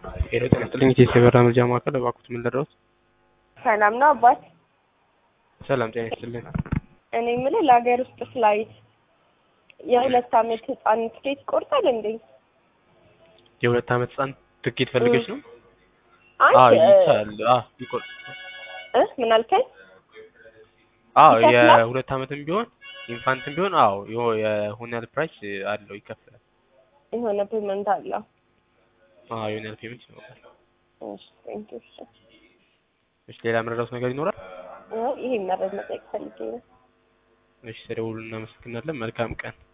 ሄሎ ጤና ይስጥልኝ የኢትዮ የበራ መረጃ ማዕከል እባክዎት ምን ልርዳዎት? ሰላም ነው አባት። ሰላም ጤና ይስጥልኝ። እኔ የምልህ ለሀገር ውስጥ ፍላይት የሁለት አመት ህፃን ትኬት ይቆርጣል እንዴ? የሁለት አመት ህጻን ትኬት ፈልገሽ ነው? አይ አዎ እ- ይቻላል። አዎ ይቆርጥ እ ምን አልከኝ? አዎ ይከፍላል? የሁለት አመትም ቢሆን ኢንፋንትም ቢሆን አዎ የሆ- የሆነ ያህል ፕራይስ አለው ይከፍላል። የሆነ ፔመንት አለው። አዎ የሆነ ያህል ፔመንት ይኖራል። እሺ ቴንክ ዩ። እሺ እሺ ሌላ የምንረዳዎት ነገር ይኖራል? አይ፣ ይሄን መረጃ መጠየቅ ፈልጌ ነው። እሺ ተደውሉ እናመሰግናለን። መልካም ቀን